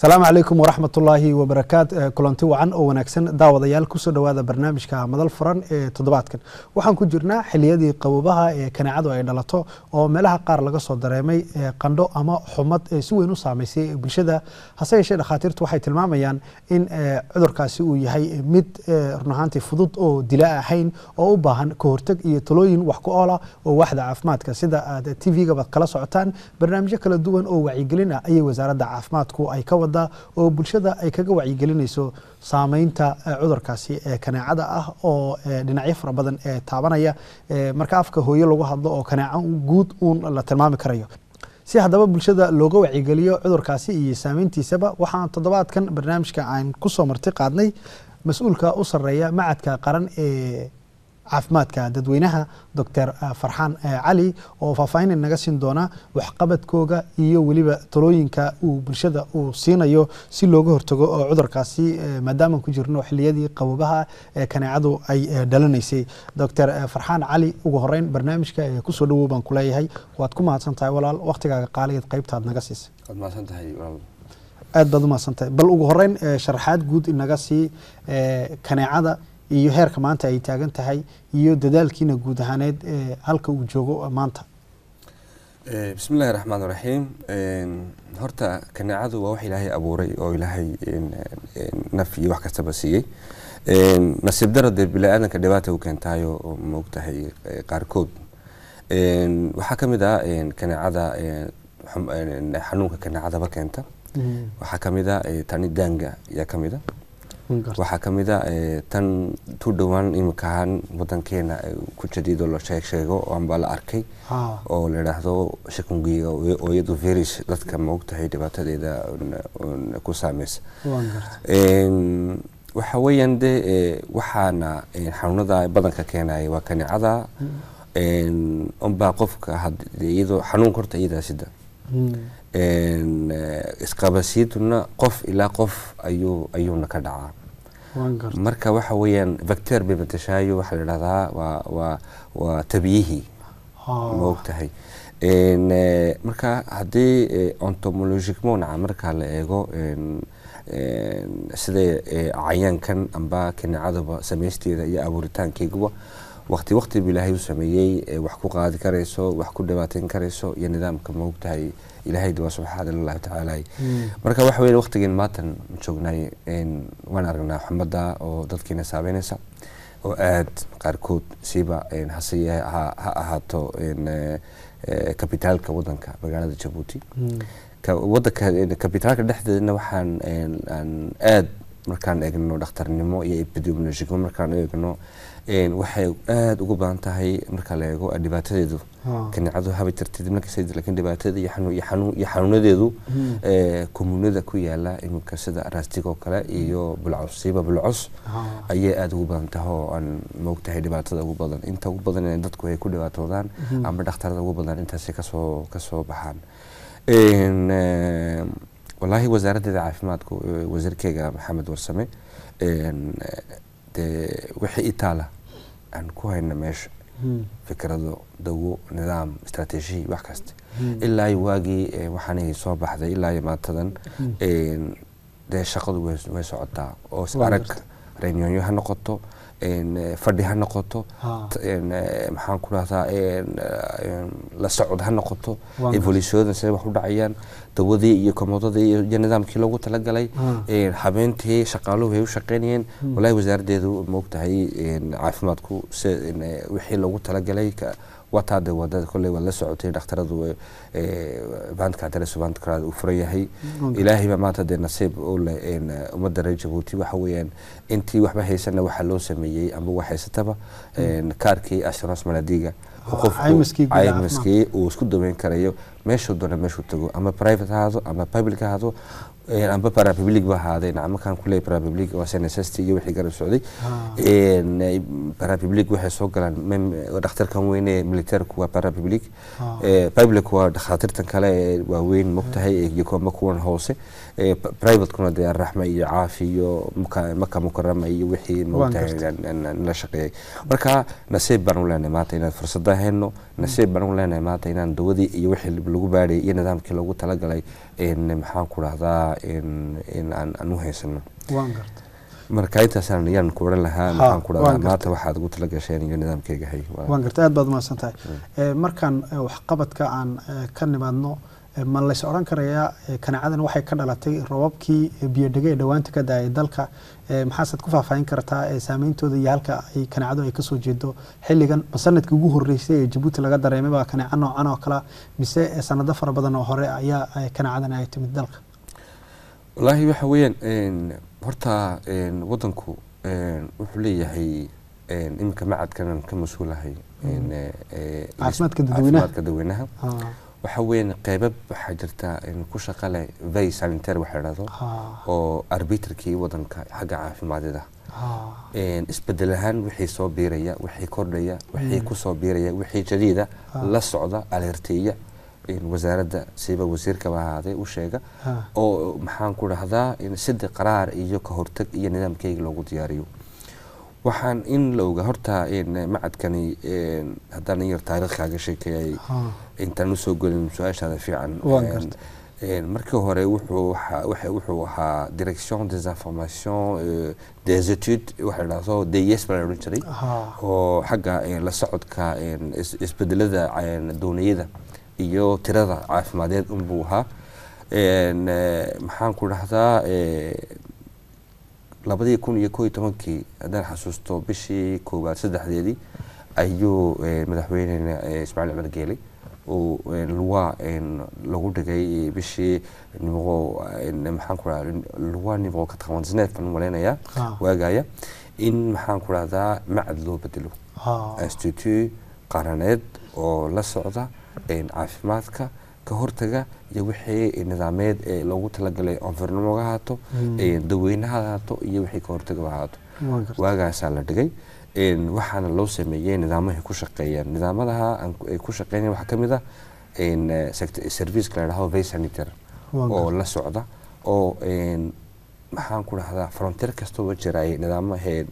asalaamu calaykum waraxmat ullaahi wabarakaat kulanti wacan oo wanaagsan daawadayaal kusoo dhowaada barnaamijka madal furan ee toddobaadkan waxaan ku jirnaa xiliyadii qabobaha ee kaneecadu ay dhalato oo meelaha qaar laga soo dareemay qandho ama xumad si weyn u saamaysay bulshada hase yeeshee dhakhaatiirtu waxay tilmaamayaan in cudurkaasi uu yahay mid run ahaantii fudud oo dila ahayn oo u baahan ka horteg iyo talooyin wax ku oola oo waaxda caafimaadka sida aad t v-gaba kala socotaan barnaamijyo kala duwan oo wacyigelin ah ayay wasaaradda caafimaadku ay ka wada oo bulshada ay kaga wacyigelinayso saameynta cudurkaasi ee kaneecada ah oo dhinacyo fara badan ee taabanaya marka afka hooyo lagu hadlo oo kaneeco guud uun la tilmaami karayo si haddaba bulshada looga wacyigeliyo cudurkaasi iyo saameyntiisaba waxaan toddobaadkan barnaamijka aan kusoo marti qaadnay mas-uulka u sareeya macadka qaran ee caafimaadka dadweynaha doctor farxaan cali oo faahfaahin naga siin doona waxqabadkooga iyo weliba talooyinka uu bulshada uu siinayo si looga hortago oo cudurkaasi maadaama ku jirno xiliyadii qabobaha ee kaneecadu ay dhalanaysay doctor farxaan cali ugu horeyn barnaamijka kusoo dhawow baan kuleeyahay waad ku mahadsan tahay walaal waktigaaga qaaligeed qaybtaad naga siisay aad baad umahadsantahay bal ugu horeyn sharaxaad guud inaga sii kaneecada iyo heerka maanta ay taagan tahay iyo dadaalkiina guud ahaaneed halka uu joogo maanta bismi illahi raxmaan raxiim horta kaneecadu waa wax ilaahay abuuray oo ilaahay naf iyo wax kastaba siiyey nasiib daro dee bini-aadanka dhibaata u keentaayo oo maogtahay qaarkood waxaa ka mid ah kaneecada xanuunka kaneecadaba keenta waxaa ka mid a tani daanga ayaa ka mid a waxaa ka mid a tan tu dhowaan imika ahaan wadankeena ku jadiido la sheeg sheego amba la arkay oo la idhaahdo shakungiga oo iyadu virus dadka maogtahay dhibaatadeeda ku saameysa waxa weeyaan de waxaana xanuunada badanka keenaya waa kaneecada unbaa qofka iyadoo xanuunka horta iyadaa sida isqabasiiduna qof ilaa qof ayuu ayuuna ka dhacaa marka waxa weeyaan vector bay matashaayo waxaa la idhahdaa waa waa waa tabiyihii ma ogtahay marka haddii ontomologicmonaca marka la eego sida cayaankan amba kaneecadaba samaysteeda iyo abuuritaankeeguba waqti waqti bu ilaahay u sameeyey wax ku qaadi karayso wax ku dhibaateyn karayso iyo nidaamka ma ogtahay ilaahay waa subxaana lillahi tacaala marka waxa weya waqtigeen maatan joognay waan aragnaa xumada oo dadkiina saabeynaysa oo aad qaarkood siiba hase ha ahaato kabitaalka wadanka magaalada jabuuti wadanka kabitaalka dhexdeedna waxaan aad markaan eegno dhakhtarnimo iyo epidemiologicmo markaan eegno waxay aada ugu badan tahay marka la eego dhibaatadeedu kaneecadu haba jirtid markasta lakin dhibaatada iyo xanuunadeedu komunada ku yaala iminka sida raastig oo kale iyo bulcos siiba bulcos ayay aada ugu badan tahay oo aan moogtahay dhibaatada ugu badan inta ugu badan dadku ay ku dhibaatoodaan ama dhakhtarada ugu badan intaasay kasoo kasoo baxaan wallaahi wasaaraddeeda caafimaadku wasiirkeyga maxamed warsame dee wixii itaala aan ku hayna meesha fikrado dawo nidaam istraatiijiya wax kasta ilaa iyo waagii waxaanay soo baxday ilaa iyo maantadan dee shaqadu way socotaa oo arag reunyoonyo ha noqoto fadhi ha noqoto maxaan ku rahdaa la socod ha noqoto evolutionada siday wax u dhacayaan dawadii iyo komodadii iyo nidaamkii loogu talagalay habeentii shaqaaluhu ay u shaqeynayeen walahi wasaaraddeedu maogtahay caafimaadku wixii loogu talagalay wataade wadada kolley waad la socotay dhakhtaradu bandka adres bandkaraad uu furan yahay ilaahay baa maanta dee nasiib u leh ummadda reer jabuuti waxa weeyaan intii waxba haysana waxaa loo sameeyey amba wax haysataba kaarkii assurance maladiga caymiskii uu isku daweyn karayo meeshuu doona meeshuu tago ama private ahaado ama public ahaado amba parapublic ba ahaadeen markaan kuleey parapublic waa snss iyo wixii garab socday parapublic waxay soo galaan dhakhtarkan weyne militaarku waa parapublic public waa dhakhaatiirtan kale ee waaweyn mogtahay iyo kuwa kuwan hoose privatekuna dee raxma iyo caafi iyo maka mukarama iyo wixii mogtahay la shaqeeyay marka nasiib baan u leenahay maanta inaan fursada hayno nasiib baan u leenahay maanta inaan dawadii iyo wixii lagu baadhay iyo nidaamkii loogu talagalay een, maxaan ku dhahdaa een, een aan aan u haysano waan garta marka intaasaan ayaan ku odhan lahaa Ha, maxaan ku waan dhahdaa gartay. maanta waxaad ugu tala gasheen iyo nidaamkeyga hay Waa- waan garta aad baad umahadsan tahay Eh, markaan eh, waxqabadka aan eh, ka nimaadno eh, ma lays odhan karayaa eh, kanaacadan waxay ka dhalatay robabkii eh, biyodhege ee dhowaanta ka daayay dalka Eh, maxaasaad ku faahfaahin kartaa eh, saameyntooda iyo halka ay kanaacadu ay kasoo jeedo xilligan ma sanadkii ugu horeysay ee jabuuti laga dareemay baa kanaaca noocan oo kale mise eh, sanado fara badan oo hore ayaa eh, kanaacadan ay timid dalka wallaahi waxa weeyaan een, horta een, wadanku een, wuxuu leeyahay een, iminka macadkanan ka mas-uulahay een, eh, eh, Caafimaadka dadweynaha. caafimaadka dadweynaha Ah, waxa weeyaan qeybab waxaa jirta een, ku shaqa leh vay sanitaire waxa la dhahdo ah, oo arbitrkii wadanka xagga caafimaadida ah, een, isbedel ahaan wixii soo biiraya wixii kordhaya wixii kusoo biiraya wixii jadiida Ah. la socda alerteeya een, wasaaradda siba wasiirkaba ahaadee u sheega ah, oo maxaan ku dhahdaa in sida qaraar iyo ka hortag iyo nidaamkeyga loogu diyaariyo waxaan in la oga horta een, macadkani een, haddaan in yar taariikh kaaga sheekeeyay ah, intaan usoo gelin su-aashaada fiican Waan een, gartay. een, markii hore wuxuu waxa- waxa- wuxuu ahaa direction des informations euh, des études waxa la dhahdo ds baa la odhan jiray ah, oo xagga een, la socodka een, is- isbedelada een, dooniyada iyo tirada caafimadeed unbuu ahaa Een, eh, maxaan ku dhahdaa eh, labadii kun iyo koo iyo tobankii haddaan xasuusto bishii koowaad saddexdeedii ayuu eh, madaxweynena eh, ismaaciil cumar geeley uu een, luwa een, lagu dhigay bishii nimqo een, maxaan ku dhahdaa luwa nimqo ka taqabansineed baan u malaynayaa ah, waagaya in maxaan ku dhahdaa macad loo bedelo ah, institute qaraneed oo la socda een, caafimaadka ka hortaga iyo wixii nidaameed ee loogu talagalay onfirnimo ha ahaato Mm. een, daweynaha ha ahaato iyo wixii ka hortaga ha ahaato waan garta waagaasaa la dhigay een, waxaana loo sameeyey nidaamahay ku shaqeeyaan nidaamadaha aan ku- ay ku shaqeynayaan waxaa ka mid ah een, eh, sect- serviceka la dhahdo vay sanitary waan oo garta la socda oo een, maxaan ku dhahdaa frontier kastoo jiraay nidaamahee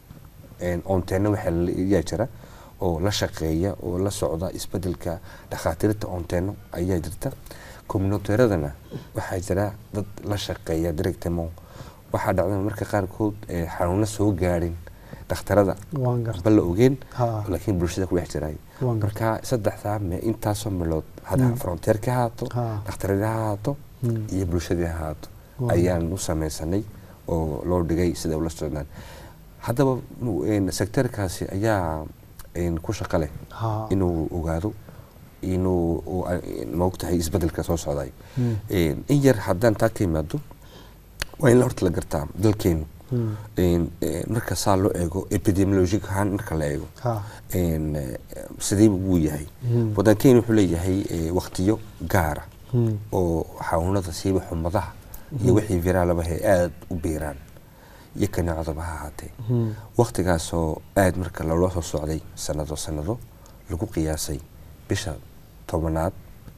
onteena waxa yaa jira oo la shaqeeya oo la socda isbedelka dhakhaatiirta onteeno ayaa jirta communiteeradana waxaa jira dad la shaqeeya directemo waxaa dhacda marka qaarkood eh, xanuuno soo gaadhin dhakhtarada waan garta ba la ogeen ha laakiin bulshada ku dhex jiray waan garta marka saddexdaa me intaasoo meelood Mm. hada fronteerka ha ahaato ha dhakhtaradii ha ahaato mm, iyo bulshadii ha ahaato waan ayaan u sameysanay oo loo dhigay sida ula socdaan haddaba nu- een, sektarkaasi ayaa een, ku shaqo leh ha inuu ogaado inuu uu, a- een, maogtahay isbedelka soo socday mm, Een, in yar haddaan taa ka yimaado waa in la horta la gartaa dalkeenu mm, een, een, marka saa loo eego epidemiologic ahaan marka la eego ha een, eh, sidee buu yahay mm, wadankeenu wuxuu leeyahay eh, waqtiyo gaara mm, oo xanuunada siiba xumadaha iyo wixii viraalaba ay aada u biiraan iyo kaneecadaba ha ahaatee mm, waqtigaasoo aada marka loola soo socday sanado sanado lagu qiyaasay bisha tobanaad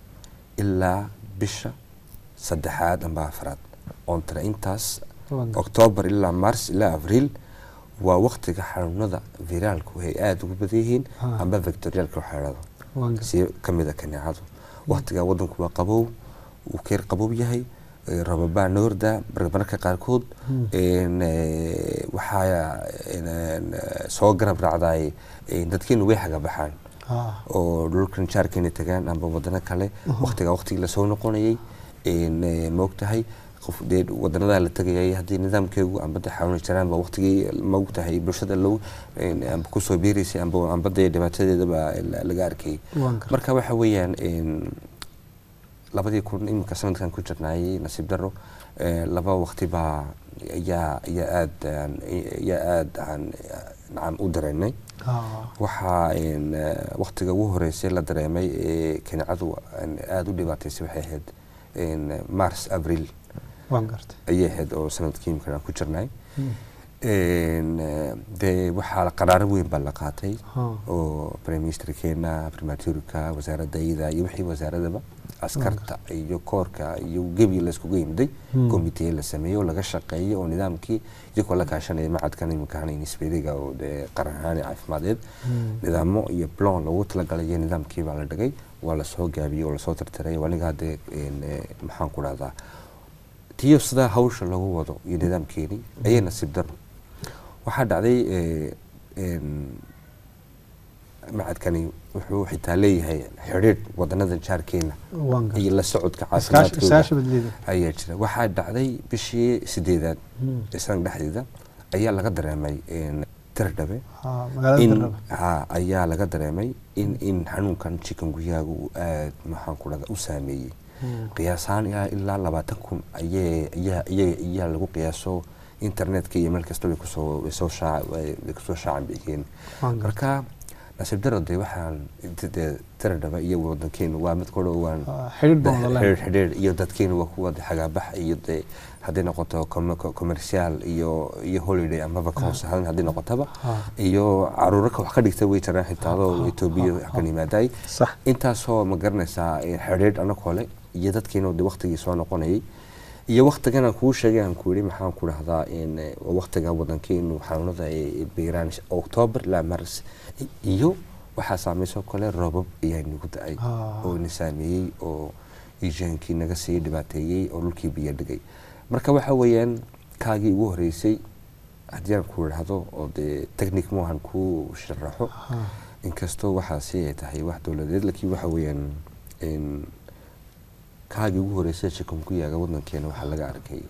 ilaa bisha saddexaad amba afraad ontana intaas waan garta oktoobar ilaa mars ilaa abriil waa waqtiga xanuunada viraalku ay aada ugu badan yihiin Ah. amba victorialka waxaa dhahdo waan garta si ka mid a kaneecadu waqtigaa wadanku waa qabow uu keer qabow yahay eh, rababaa noorda marmarka qaarkood Mm. een, eh, waxaa een, een, eh, soo garab raacday dadkeenu way xagabaxaan ha oo dhulkan jaarkeena tagaan amba wadano kale waqtigaa waqtigii lasoo noqonayay een, eh, maogtahay qof dee wadanadaa la tegayay haddii nidaamkeegu amba de xanuuni jiraan ba waqtigii maogtahay bulshada low een, amba kusoo biiraysay amba amba dee dhibaatadeedaba la- laga arkayay waan garta marka waxa weeyaan een, labadii kun iminka sanadkan ku jirnaayay nasiib daro eh, laba waqti baa ayaa ayaa aada aan- ayaa aada aan nacam u dareennay ha waxaa een, eh, waqtiga ugu horeysay la dareemay ee kaneecadu aan aada u dhibaataysay waxay ahayd een, mars abriil waan garta ayay ahayd oo sanadkii imika aan ku jirnay Mm, Een, eh, dee waxaa qaraaro weyn baa la qaatay Ha. oo prime ministerkeena primaturka wasaaradda iyada iyo wixii wasaaradaba askarta iyo koorka iyo gebi la iskugu yimiday Hmm. komitee la sameeyey oo laga shaqeeyey oo nidaamkii iyagoo la kaashanaya macadkan imika hana nisberiga oo dee qaran ahaan caafimadeed nidaamo iyo plan loogu talagalay iyo nidaamkii baa la dhigay waa lasoo gaabiyey oo lasoo tirtiray waa aniga hadde een, eh, maxaan ku dhahdaa tiyo sidaa hawsha lagu wado iyo nidaamkeeni ayay nasiib daro waxaa dhacday eh, een, macadkani wuxuu xitaa leeyahay xidhiidh wadanadan jaarkeena waan iyo gartay la socodka iskaashi caafimaadkooda iskaashi badleeda ayaa jira waxaa dhacday bishii sideedaad Hmm. ee sanad dhexdeeda ayaa laga dareemay een, tirdhabe Ha, magaalada in Darraba. ha ayaa laga dareemay in in xanuunkan chikunguyaga uu aad maxaan ku dhahda u saameeyey Hmm. qiyaasaan ilaa ilaa labaatan kun ayay ayaa ayaa ayaa lagu qiyaaso internetka iyo meel kasta way kusoo way soo shaac way way kusoo shaacan bixiyeen waan gartay marka nasiib daro dee waxaan dee tiradhaba iyo wadankeenu waa mid kudhow waan Ha, xidhiidh baan wada xidhiidh leenahay xidhiidh iyo dadkeenu waa kuwa dee xagaabax iyo dee hadday noqoto com- co- commercial iyo iyo holiday amaba koos ahaan haddii noqotaba Ha. iyo caruuro ka wax ka dhigta way jiraan xitaa adoo etoobiya wax ka yimaaday sax intaasoo ma garanaysaa eh, xidhiidh anagoo le iyo dadkiina de waktigii soo noqonayay iyo waktigan aan kuu sheegay aan ku yidhi maxaan ku dhahdaa in eh, waa waktiga wadankeenu xanuunada ay beeraan octoobar ilaa mars I- iyo waxaa saameysoo kale roobab ayaa nagu da-ay Ah. oo na saameeyey oo iijaankii naga sii dhibaateeyey oo dhulkii biyo dhigay marka waxa weeyaan kaagii ugu horeysay haddii aan ku idhaahdo oo dee technic maahan ku sharaxo Ha. inkastoo waxaasi ay tahay wax dowladeed laakiin waxa weeyaan in kaagii ugu horeysay chikunguyaga wadankeena waxaa laga arkay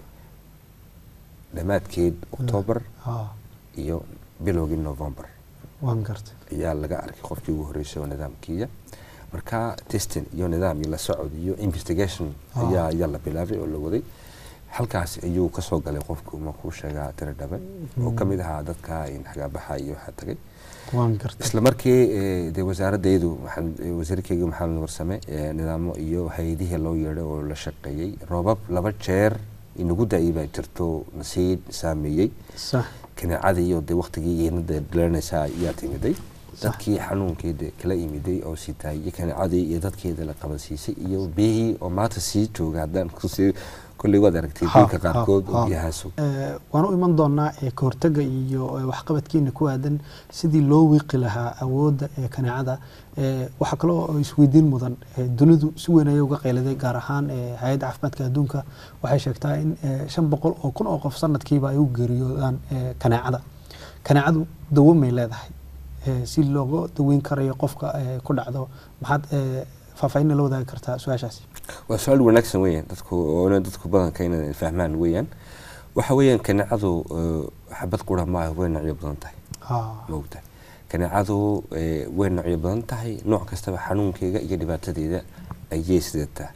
dhammaadkeed octoobar Ha. iyo bilowgii november waan gartay ayaa laga arkay qofkii ugu horeysay oo nidaamkiiya marka testing iyo nidaam iyo la socod iyo investigation Ah. ayaa ayaa la bilaabay oo la waday halkaas ayuu kasoo galay qofku ma kuu sheegaa tira dhabe oo ka mid ahaa dadka in xagaabaxa iyo waxaa tagay waan gartay isla markii eh, dee wasaaradaydu waxaan eh, wasiirkeyga maxamed warsame eh, nidaamo iyo hay-adihii loo yeedhay oo la shaqeeyey roobab laba jeer inagu da-ay baa jirto nasii saameeyey sax kaneecadii iyo dee waktigii iinada dilanaysaa ayaa timiday dadkii xanuunkii dee kala imiday oo sitaay iyo kaneecadii iyo dadkeeda la qabansiisay iyo biyihii oo maanta sii jooga haddaan kusii kolley waad aragtay Ha, dhulka ha, qaarkood oo ha. biyahaasu Eh, waan u iman doonaa ee ka hortagga iyo eh, waxqabadkiina ku aadan sidii loo wiiqi lahaa awoodda ee kaneecada Eh, waxaa kaloo oo isweydiin mudan eh, dunidu si weyn ayay uga qayladay gaar ahaan eh, hay-adda caafimaadka adduunka waxay sheegtaa in eh, shan boqol oo kun oo qof sanadkiiba ay u geeriyoodaan eh, kaneecada kaneecadu dawo may leedahay Eh, si looga daweyn karayo qofka eh, ku dhacdo maxaad eh, faahfaahin la wadaagi kartaa su-aashaasi waa su-aal wanaagsan weeyaan dadku oona dadku badanka inay fahmaan weeyaan waxa weeyaan kaneecadu eh, xabad qura maaha way noocyo badan tahay Ha, maogtahay kaneecadu eh, way noocyo badan tahay nooc kastaba xanuunkeega iyo dhibaatadeeda ayay sidataa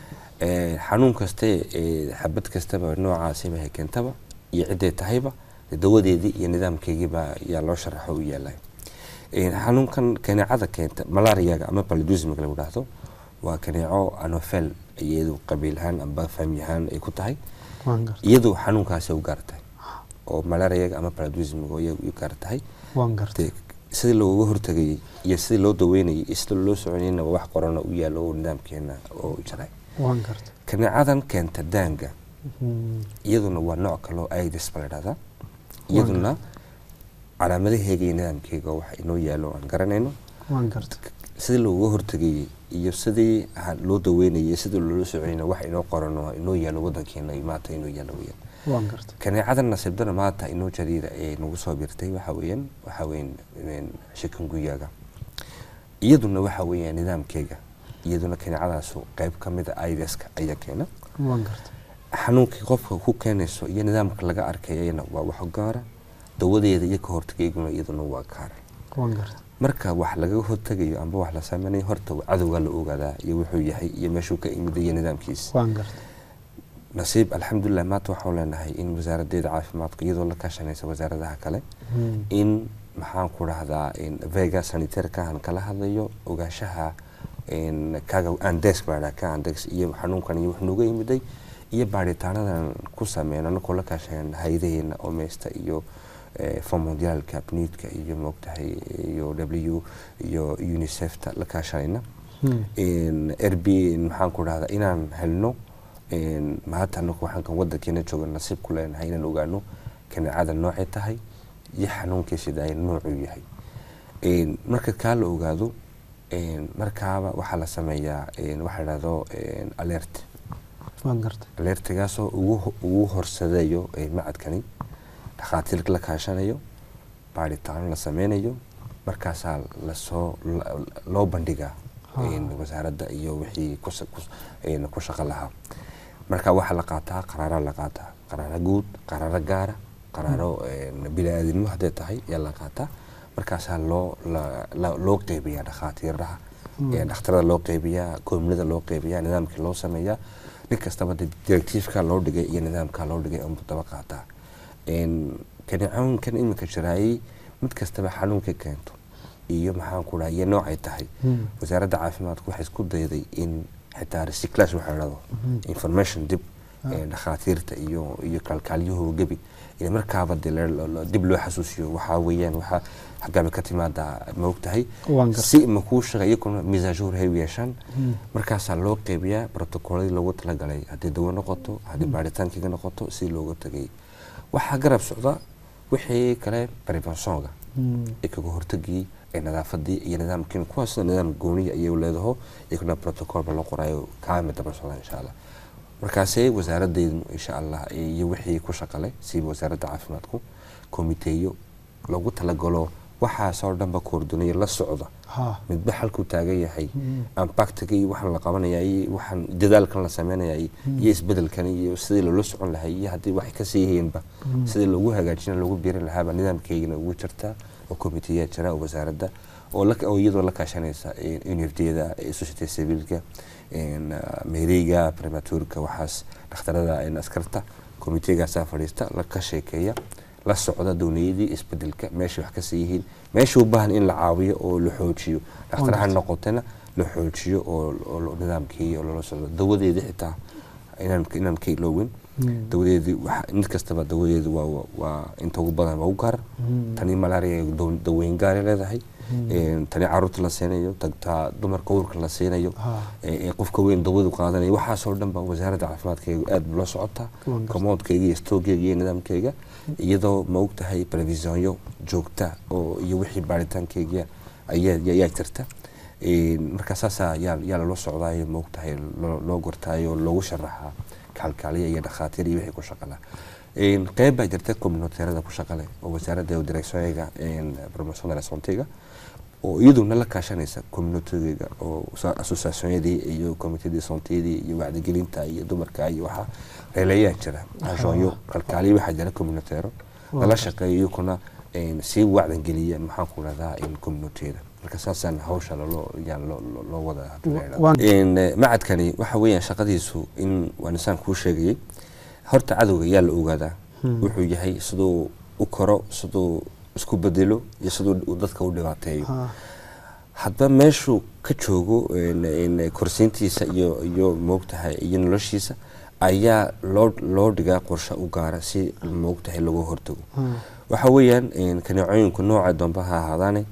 Eh, xanuun kaste eh, xabad kastaba noocaasiba hay keentaba iyo ciday tahayba dee dawadeedii iyo nidaamkeegiiba yaa loo sharaxo u yaalay xanuunkan kaneecada keenta malariyaga ama paludismiga lagu dhahdo waa kaneeco anofel iyadu qabiil ahaan amba fahmi ahaan ay ku tahay waan gartay iyadu xanuunkaasi u gaar tahay oo malariyaga ama paludismiga iyagu u gaar tahay waan gartay dee sidii looga hortagayay iyo sidii loo daweynayay iyo sidii loo soconayna wax qorana u yaalo oo nidaamkeena oo jiray waan gartay kaneecadan keenta daanga Hmm, iyaduna waa nooc kaloo aids ba la dhahdaa iyaduna calaamadaheega iyo nidaamkeega waxa inoo yaalo aan garanayno waan gartay sidii looga hortagayay iyo sidii ha- loo daweynayay sidii loola soconayna wax inoo qorano inoo yaalo wadankeena maanta inoo yaalo weyaan waan gartay kaneecadan nasiibdana maanta inoo jariida ee nagu soo birtay waxa weeyaan waxa weeyaan shikanguyaga iyaduna waxa weeyaan nidaamkeega iyaduna kaneecadaasu qayb ka mid a aideska ayaa keena waan gartay xanuunkii qofka ku keenayso iyo nidaamka laga arkayana waa wax gaara dawadeeda iyo ka hortagayguna iyaduna waa gaara waan gartay marka wax laga hortagayo amba wax la sameynayo horta cadowgaa la ogaadaa iyo wuxuu yahay iyo meeshuu ka imid iyo nidaamkiisa waan gartay nasiib alxamdulilah maanta waxaan leenahay in wasaaradeeda caafimaadka iyadoo la kaashanaysa wasaaradaha kale Hmm, in maxaan ku dhahdaa in vega sanitairkahan kala hadlayo ogaanshaha in kaga andex baa dhaha ka andex iyo xanuunkan iyo wax nooga yimiday iyo baaritaanadan ku sameyno anakoo la kaashanayna hay-adaheena omesta iyo fond mondialka pnidka iyo moogtahay iyo w iyo unicefta la kaashanayna r b maxaan ku dhahdaa inaan helno maanta anaku waxaan kan wadankeena jooga nasiib ku leenahay inaan ogaano kaneecada noocay tahay iyo xanuunkiisida ay noocuu yahay marka kaa la ogaado markaaba waxaa la sameeyaa waxaa dhahdo alert alertigaasoo ugu horsadeeyo macadkani dhakhaatiir la kaashanayo baaritaano la sameynayo markaasaa lasoo loo bandhigaa wasaaradda iyo wixii ku shaqo lahaa marka waxaa la qaataa qaraara la qaataa qaraaro guud qaraaro gaara qaraaro bini-aadinimo hadday tahay ayaa la qaataa markaasaa loo loo qeybiyaa dhakhaatiiraha dhakhtarada loo qeybiyaa koomnida loo qeybiyaa nidaamkii loo sameeyaa nin kastaba directiifka loo dhigay iyo nidaamka loo dhigay unbu daba qaataa kaneecoonkan iminka jiraayay mid kastaba xanuunka keento iyo maxaan ku dhaha iyo noocay tahay wasaaradda caafimaadku waxay isku dayday in xitaa recyclage waxaa dhado information dib dhakhaatiirta iyo iyo kaalkaalyahooda gebi in markaaba dib loo xasuusiyo waxaa weeyaan waxaa xaggaaba ka timaadaa ma ogtahay si makuu shaqa iyaguna misaajur hay yeeshaan markaasaa loo qeybiyaa protocoladii loogu talagalay haddii dawo noqoto haddii baaritaankiga noqoto si looga tagay waxaa garab socda wixii kale preventionga ee kaga hortagii ee nadaafadii iyo nidaamkiin kuwaasna nidaam gooniya ayay leedaho iyaguna protocolba loo qorayo kaamid daba socda insha allah markaasee wasaaradeydu insha allah iyo wixii ku shaqalay siiba wasaaradda caafimaadku komiteeyo loogu talagalo waxaasoo dhanba koordinayo la socda midba xalkuu taagan yahay ambactiga iyo waxaan la qabanaya iyo waxaan dadaalkan la sameynaya iyo isbedelkan iyo sidii loola socon lahay iyo haddii waxay kasii yihiinba sidii loogu hagaajina loogu biirin lahaaba nidaamkeygana ugu jirtaa oo komiteeyaa jira oo wasaaradda oo iyadoo la kaashanaysa unifdiyada society civilka meeriga prematurka waxaas dhakhtarada askarta komiteegaasaa fadhiista ka sheekeeya la socda downiyadii isbedelka meeshay wax kasii yihiin meesha u baahan in la caawiyo oo la xoojiyo dhakhtar ha noqotana la xoojiyo oo nidaamkii oo loola socdo dawadeedii xitaa inaan ka iloowin dawadeedii mid kastaba dawadeedu waa inta ugu badan waa u gaar tani malaria daweyn gaara leedahay tani caruurta la siinayo tagtaa dumarka uurka la siinayo qofka weyn dawadu qaadanayo waxaasoo dhan ba wasaaradda caafimaadkeyga aad bula socotaa komoodkeyga iyo stoogeyga iyo nidaamkeyga iyadoo ma ogtahay previsionyo joogta oo iyo wixii baaritaankeyga ayaa jirta marka saasaa yaa lala socdaayo ma ogtahay loo gortaayo loogu sharaxaa kaalkaaliya iyo dhakhaatiir iyo wixii ku shaqala qeyb baa jirta communateerada ku shaqale oo wasaaradda directionyga promotion de la santéga oo iyaduna la kaashanaysa communitygeyga oo associationyadii iyo commitedii santeyadii iyo wacdigelinta iyo dumarka iyo waxaa reeleeyaa jira ajoonyo kalkaaliya waxaa jira communiteero lala shaqeeyo iyakuna sii wacdangeliya maxaan ku dhahdaa communitiyada marka saasaan hawsha loo wada macadkani waxa weeyaan shaqadiisu in waan isaan kuu sheegayay horta cadowga yaa la ogaadaa wuxuu yahay siduu u koro siduu isku bedelo iyo siduu dadka u dhibaateeyo hadba meeshuu ka joogo korsiintiisa iyo iyo moogtahay iyo noloshiisa ayaa loo loo dhigaa qorshe u gaara si moogtahay lagu hortago waxa weeyaan kaneecooyinku nooca doonba ha ahaadaane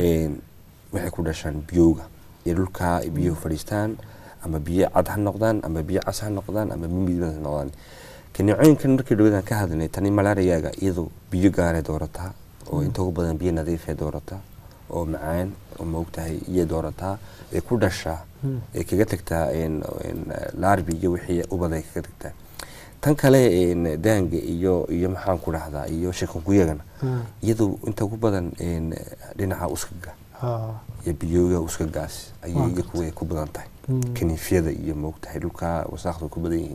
waxay ku dhashaan biyowga iyo dhulkaa biyuhu fadhiistaan ama biyo cad ha noqdaan ama biyo cas ha noqdaan ama mimid ha noqdaan kaneecooyinkan markii dhawadan ka hadlinay tani malaariyaga iyadu biyo gaaray doorataa oo inta ugu badan biyo nadiifay doorataa oo macaan oo maogtahay iyay doorataa ay ku dhashaa ay kaga tagtaa laarbi iyo wixii ubad ay kaga tagtaa tan kale daanga iyo iyo maxaan ku dhahdaa iyo shikankuygana iyadu inta ugu badan dhinaca uskaga iyo biyooga uskagaas ayay iyakuwa ku badan tahay kaniifyada iyo maogtahay dhulka wasaaqda ku badan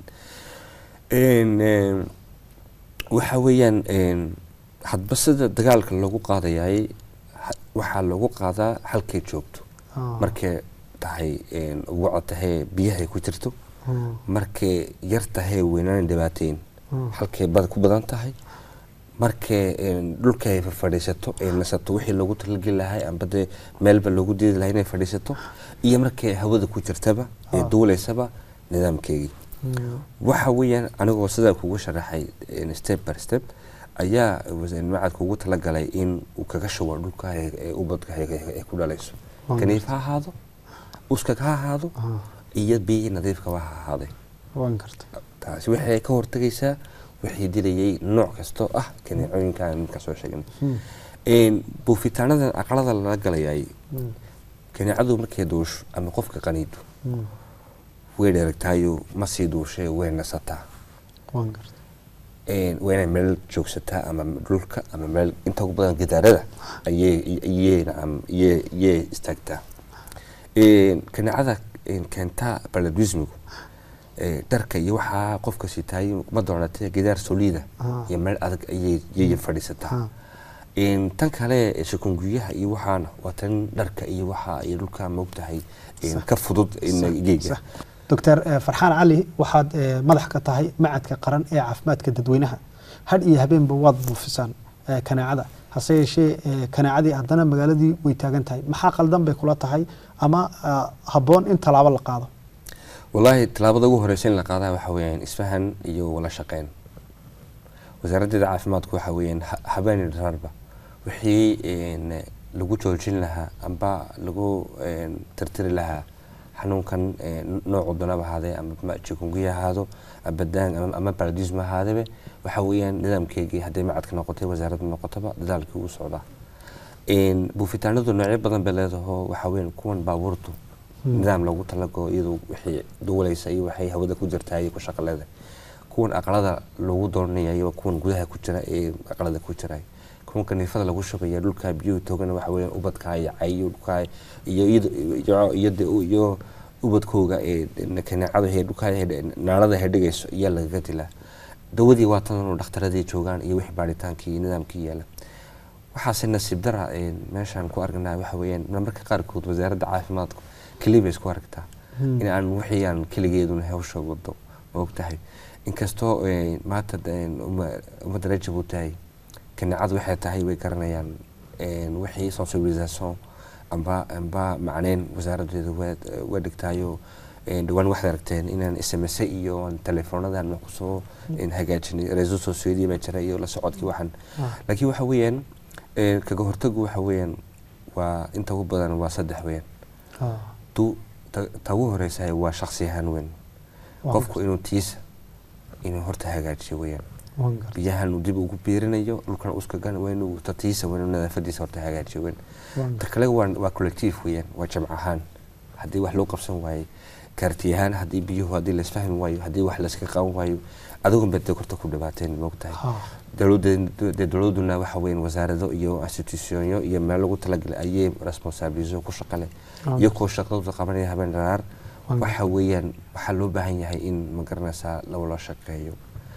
yihiin waxa weeyaan hadba sida dagaalka loogu qaadayay waxaa loogu qaadaa halkay joogto markay tahay uguco tahee biyahay ku jirto markay yar tahee weynaan dhibaateyn halkay ku badan tahay markay dhulka ay fadhiisato ay nasato wixii loogu talageli lahay amba dee meelba loogu diidi lahay inay fadhiisato iyo markay hawada ku jirtaba ee duuleysaba nidaamkeygii waxa weeyaan anigoo sidaa kugu sharaxay een, step by step ayaa was- macadka ugu talagalay in uu kaga shubo dhulka ee- ee ubadka ay- ay ay ku dhalayso Waan kaniif ha ahaado uskag ha ahaado Ah, iyo biyihii nadiifkaba ha ahaaday waan gartay taasi waxay ka hortagaysaa wixii dilayay nooc kastoo ah kaneecooyinka aan ka soo sheegnay Hmm. Een, buufitaanadan aqalada lala galayay Hmm. kaneecadu markay duusho ama qofka qaniido Hmm. way dheregtaayo ma sii duushay way nasataa waan gartay Een, waa inay meel joogsataa ama dhulka ama meel inta ugu badan gidaarada ayay iyayna am- iyay iyay istaagtaa Een, kaneecada een, keentaa baladwismigu ee, dharka iyo waxaa qofka sitaay ma doonatee gidaar soliida Ah. iyo meel adag ayay iyay fadhiisataa Ah. Een, tan kale ee shikunguyaha iyo waxaana waa tan dharka iyo waxa iyo dhulka moogtahay een, Sax. ka fudud in geega Sax. doctor eh, farxaan cali waxaad eh, madax ka tahay macadka qaran ee caafimaadka dadweynaha had iyo habeenba waad buufisaan eh, kaneecada hase yeeshee eh, kaneecadii haddana magaaladii way taagan tahay maxaa qaldan bay kula tahay ama ah, habboon in tallaabo la qaado wallaahi tallaabada ugu horeysa in la qaadaa waxa weeyaan isfahan iyo wala shaqeyn wasaaraddeeda caafimaadku waxa weeyaan ha- habeen dharaarba wixii een, lagu joojin lahaa amba lagu een, tirtiri lahaa xanuunkan een, noocu doonaba ahaadee ama ma- chikungunya ahaado amba daan ama- ama baradisma ahaadebe waxa weeyaan nidaamkeygii hadday macadka noqotay wasaaradda noqotaba dadaalkii uu socdaa Een, buufitaanadu noocyo badan bay leedaho waxa weeyaan kuwan baabuurtu nidaam lagu talago iyadoo wixii duulaysa iyo waxay hawada ku jirtaa iyo ku shaqo leedahay kuwan aqalada lagu doonanaya iyo kuwan gudaha ku jira ee aqalada ku jira kuwan kaniifada lagu shubaya dhulka biyuhu toogana waxa weeyaan ubadka iyo cayo dhulka iyo iyada- iyo iyo iyo ubadkooga ee kaneecada ee dhulka ee naalada ee dhigayso ayaa lagaga dilaa dawadii waa tan oo dhakhtaradii joogaan iyo wixii baaritaankii iyo nidaamkii yaala waxaase nasiib dara een, meeshaan ku aragnaa waxa weeyaan marmarka qaarkood wasaaradda caafimaadku keliya bay isku aragtaa Hmm. in aan wixii aan keligeeduna hawsha wado ma ogtahay inkastoo een, maanta een, umma- ummadda reer jabuutahay kaneecadu waxay tahay way garanayaan een, wixii sensibilisation amba amba macneyn wasaaraddeedu waa waa dhigtaayo een, dhawaan waxaad aragteen inaan sms iyo aan teleefoonadan wax kusoo een, hagaajinay reeso society baa jira iyo la socodkii waxan Ah. laakiin waxa weeyaan een, kaga hortagu waxa weeyaan waa inta ugu badan waa saddex weeyaan Ah, tu ta ta ugu horeysa waa shakhsi ahaan weyn waan qofku inuu tiisa inuu horta hagaajiyo weeyaan waan gartay biyahan uu dib ugu biirinayo dhulkan uskagan waa inuu ta tiisa waa inuu nadaafadiisa horta hagaajiyo weyn waan ta gartay kale waa waa collective weeyaan waa jamc ahaan haddii wax loo qabsan waayo kaarti ahaan haddii biyuhu haddii la isfahmi waayo haddii wax layska qaban waayo adigun bay dee horta ku dhibaateen moogtahay Ha. dowladda dee dowladuna waxa weeyaan wasaarado iyo institutionyo iyo meel lagu talagalay ayay responsabilizo ku shaqale Ah. iyo kuwa shaqadooda qabanaya habeen dharaar Waan waxa weeyaan waxaa loo baahan yahay in ma garanaysaa lawala shaqeeyo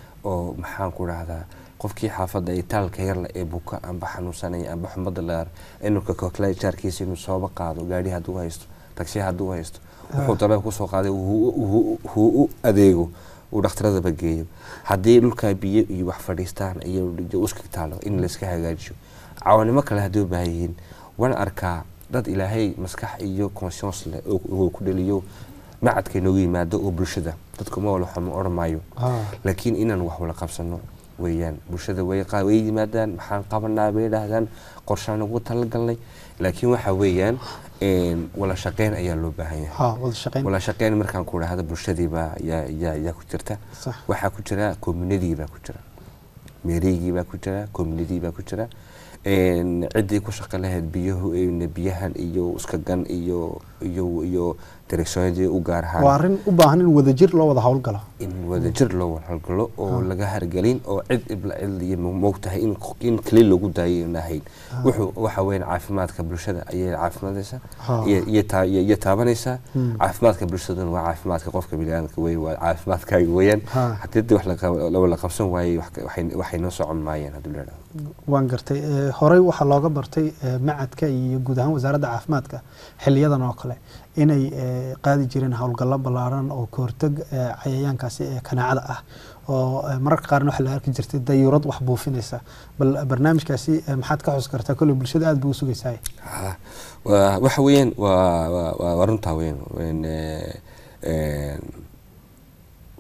oo maxaan ku dhahdaa qofkii xaafadda ee taalka yarle ee buka amba xanuunsanaya amba xumada laar inuu ka kokla jaarkiisa inuu sooba qaado gaari hadduu haysto tagsi hadduu haysto wuxuu dalaba kusoo qaaday uu u adeego uu dhakhtaradaba geeyo haddii dhulkaa biyo iyo wax fadhiistaan iyo uska taalo in layska hagaajiyo cawanimo kale haddii u baahan yihiin waan arkaa dad ilaahay maskax iyo conscience leh oo uu ku dhaliyo macadka inoogu yimaado oo bulshada dadku ma wala xuma odhan maayo Ha. laakiin inaan wax wala qabsano weeyaan bulshada way qa- way yimaadaan maxaan qabanaa bay dhahdaan qorshaan ugu talagalnay laakiin waxa weeyaan een, wala shaqeyn ayaa loo baahan yahay ha wada shaqeyn wala shaqeyn markaan ku dhahda bulshadiibaa yaa yaa yaa ku jirta sax waxaa ku jira community baa ku jira meerigii baa ku jira community baa ku jira een, ciddii ku shaqo lahayd biyuhu een, biyahan iyo uskagan iyo iyo iyo directionadii u gaar ahaan waa arrin u baahan in wadajir loo wada howlgalo in wadajir loo walhalgalo oo laga hargelin oo cid ibla cid iyo moogtahay in in keli lagu daayo in ahayn wuxuu waxa weeyaan caafimaadka bulshada ayay caafimaadaysaa Ha. iyo iyo taa- iyo iyo taabanaysaa Hmm. caafimaadka bulshaduna waa caafimaadka qofka biniaadamka weyn waa caafimaadkaaga weeyaan Ha. haddii dee wax la qab- la wada qabsan waayey wax ka- waxay waxay noo socon maayaan haddii la idhahdo waan gartay Eh, horey waxaa looga bartay eh, macadka iyo guud ahaan wasaaradda caafimaadka xiliyadan oo kale inay eh, qaadi jireen howlgallo ballaaran oo ka hortag eh, cayayaankaasi ee kanaacada ah oo eh, mararka qaarna waxaa la arki jirtay dayuurad wax buufinaysa bal barnaamijkaasi eh, maxaad ka xus kartaa kolley bulshada aad buu u sugaysaa Ha, waa waxa weeyaan waa waa- waa waa runtaa weyn Een, eh, een,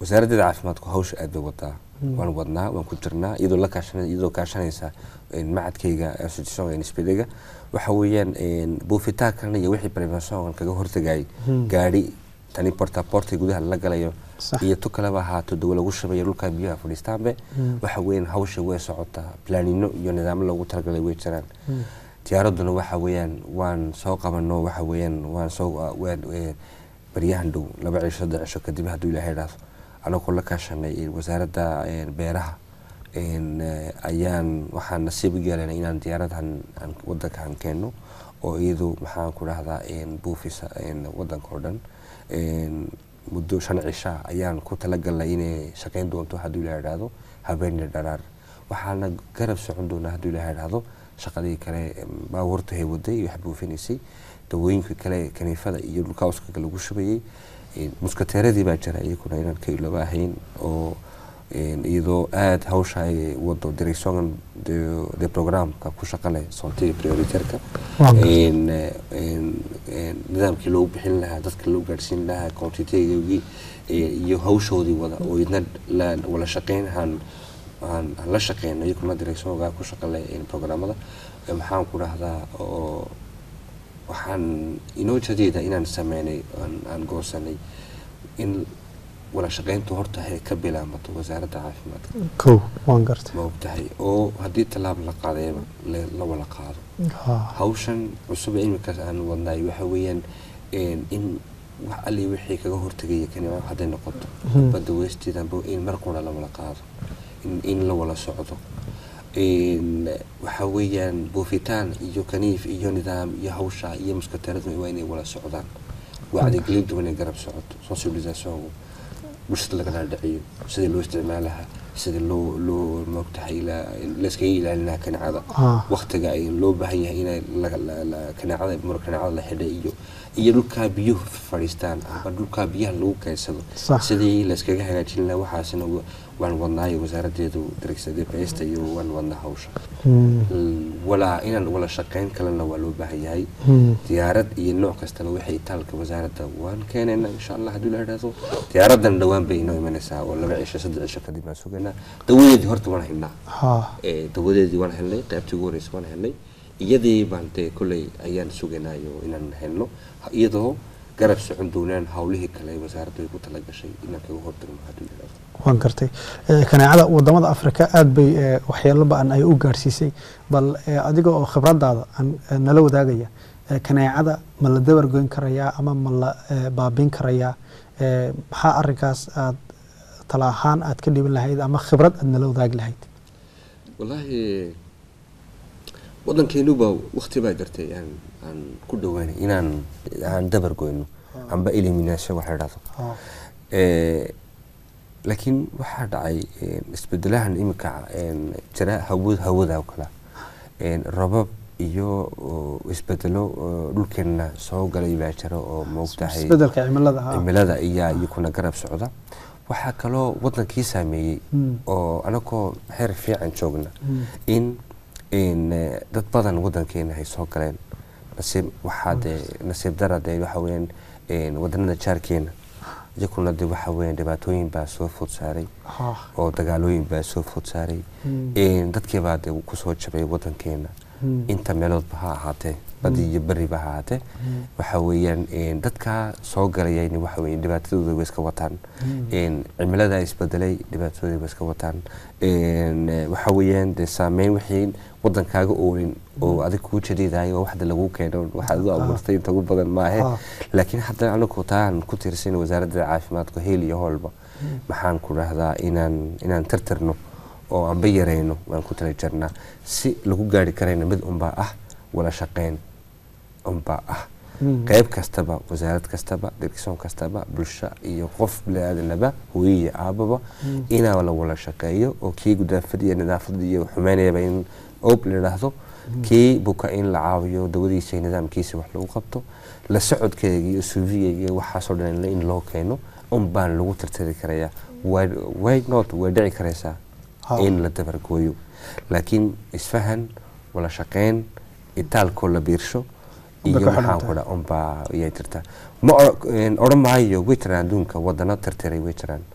wasaaraddeeda caafimaadku hawsha aad bay wadaa waan wadnaa waan ku jirnaa iyadoo la kaashan iyadoo kaashanaysa macadkayga association nsbdga waxa weeyaan buufitaankan iyo wixii prevention kaga hortagayay gaadhi tani portaporti gudaha lala galayo iyo tu kaleba ahaato dawo lagu shabayo dhulka biyaha fadhiistaanbe waxa weeyaan hawsha way socotaa planino iyo nidaamo loogu talagalay way jiraan diyaaraduna waxa weeyaan waan soo qabano waxa weeyaan waan soo baryahan dhow laba cisho saddex cisho kadib hadduu ilaahay idhaahdo anagoo la kaashanay wasaaradda beeraha ayaan waxaan nasiib u yeelanay inaan diyaaradahan wadankan keenno oo iyadu maxaan ku dhahdaa buufisa wadanka oo dhan muddo shan cisha ayaan ku talagalnay inay shaqayn doonto hadduu ilaha idhaahdo habeeniya dharaar waxaana garab socon doonaa hadduu ilaha idhaahdo shaqadii kale baabuurta hay waday wax buufinaysay dawooyinka kale kaniifada iyo dhulka uskaga lagu shubayay muskateeradii baa jira iyaguna inaan ka ilooba ahayn oo iyadoo aada hawsha ay wado direction de programka ku shaqale soontiga prioriterka nidaamkii loogu bixin lahaa dadka loo gaadhsiin lahaa quantitygii iyo hawshoodii wada oo idna wala shaqeyn aan aan la shaqeyno iyaguna directionga ku shaqale programada maxaan ku dhahdaa oo waxaan inoo jadeeda inaan sameynay aan goosanay in wala shaqeyntu horta hay ka bilaamato wasaaradda caafimaadka kow waan gartay ma ogtahay oo haddii tallaab la qaadayba la wala qaado hawshan cusub ee iminkaas aan wadnaay waxa weeyaan in wax alli wixii kaga hortegaya kanima hadday noqoto badda weysteedanba in mar qura la wala qaado in la wala socdo waxa weeyaan buufitaan iyo kaniif iyo nidaam iyo hawsha iyo muskateeradu waa inay wala socdaan wacdigelintu inay garab socoto sensibilisationku bulshada laga dhaadhiciyo sidii loo isticmaalaha sida loo loo moogtahay layskaga ilaalinaha kaneecada waktiga ay loo baahan yahay inay kaneecada mar kaneecada la xidhay iyo iyo dhulkaa biyuhu fadhiistaan ama dhulkaa biyaha lagu kaydsado sidii layskaga hagaajin lahaa waxaasina waan wadnaayo wasaaraddeedu darigsada iyo waan wadnaa hawsha walaa inaan wala shaqeyn kalena waa loo baahan yahay diyaarad iyo nooc kastaba waxay taalka wasaaradda waan keenayna insha allah haddii la idhaahdo diyaaradan dhowaan bay inoo imanaysaa oo laba cisho saddex cisho kadib baan sugaynaa dawadeedii horta waan haynaa dawadeedii waan helnay qaybtii ugu horeysa waan helnay iyadii baan dee kolley ayaan sugaynayo inaan helno iyadoo garab socon doonaan hawlihii kale wasaaraddu ay ku talagashay inaan kaga hortagno haddii la idhaahdo waan gartay kaneecada wadamada afrika aada bay waxyeelo ba-an ay u gaadhsiisay bal adiga oo khibradaada nala wadaagaya kaneecada ma la dabar goyn karayaa ama ma la baabin karayaa maxaa arinkaas aad tala ahaan aad ka dhibin lahayd ama khibrad aad nala wadaagi lahayd wallaahi waddankeenuba wakti baa jirtay aan aan ku dhawaanay inaan aan dabar goyno amba elimination waxa idhahdo laakiin waxaa dhacay isbedelahan iminka jira hawad hawada oo kale robab iyo isbedelo dhulkeenna soo galay baa jira oo moogtahay isbedelka cimilada cimilada iyaa iyakuna garab socda waxaa kaloo wadankii saameeyey oo anagoo xeer fiican joogna in dad badan wadankeena ay soo galeen nasiib waxaa dee nasiib dara dee waxa weeyaan wadanada jaarkeena iyakuna de waxa weeyaan dhibaatooyin baa soo food saaray oo dagaalooyin baa soo food saaray dadkiibaa de kusoo jabay wadankeena inta meeloodba ha ahaatee badi iyo beriba ha ahaatee waxa weeyaan dadkaa soo galayayna waxa weeyaan dhibaatadooda way iska wataan cimilada isbedelay dhibaatadooda way iska wataan waxa weeyaan dee saameyn wixii wadankaaga oolin oo adig kuu jadiidahay oo waxda lagu keeno waxaad u abuurtay inta ugu badan maahe laakiin hadda anagu taan ku tiirsan wasaaradda caafimaadka heel iyo hoolba maxaan ku dhahdaa inaan inaan tirtirno oo anba yarayno waan ku tala jirnaa si lagu gaari karayna mid unbaa ah wala shaqeyn unbaa ah qayb kastaba wasaarad kastaba direction kastaba bulsho iyo qof bini-aadanaba hooye iyo aababa inaa la wala shaqeeyo oo kii gudaafad iyo nidaafad iyo xumeynayaba in ob la idhaahdo kii buka in la caawiyo dawadiisa iyo nidaamkiisa wax lagu qabto la socodkeega iyo suufiyega iyo waxaasoo dhan in loo keeno un baan lagu tirtiri karayaa way not way dhici karaysaa in la dabargooyo laakiin isfahan wala shaqeyn itaalkoo la biirsho iyo maxaan ku dha unbaa ayay jirtaa ma odhan maayo way jiraan adduunka wadano tirtiray way jiraan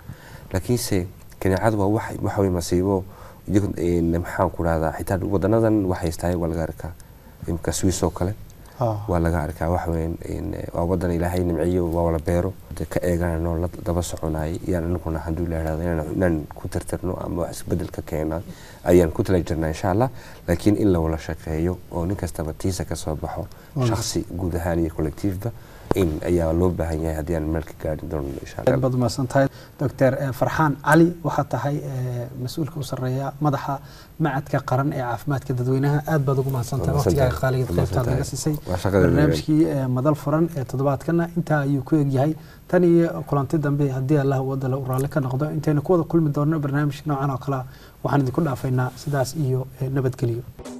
laakiinse kaneecadu waa wax waxa wey masiibo iyago een, maxaan ku rahdaa xitaa wadanadan wax haystaay waa laga arkaa imka swiss oo kale waa laga arkaa wax weyn in waa wadan ilaahay nimciyo waa wala beero de ka eeganano la daba soconay yaan anaguna hadduu ilaahdo inaan inaan ku tirtirno ama wax isbedel ka keena ayaan ku tala jirnaa insha allah laakiin in la wala shaqeeyo oo nin kastaba tiisa ka soo baxo shakhsi guud ahaan iyo collectiiveba in ayaa loo baahan yahay haddii aan meel ka gaari doono insha allah baad umahadsan tahay doctor eh, farxaan cali waxaa tahay eh, mas-uulka u sarreeya madaxa macadka qaran ee caafimaadka dadweynaha aad baad ugu mahadsan tahay Waa mahadsantahay. waqtigaaga qaaligeed Waa qaybtaad naga mahadsantahay. siisay Waa shaqada barnaamijkii eh, madal furan ee toddobaadkana intaa ayuu ku egyahay tan iyo kulanti dambe haddii allah wadala u raalli ka noqdo intaynu ku wada kulmi doonno barnaamij noocan oo kale ah waxaan idinku dhaafaynaa sidaas iyo eh, nabadgelyo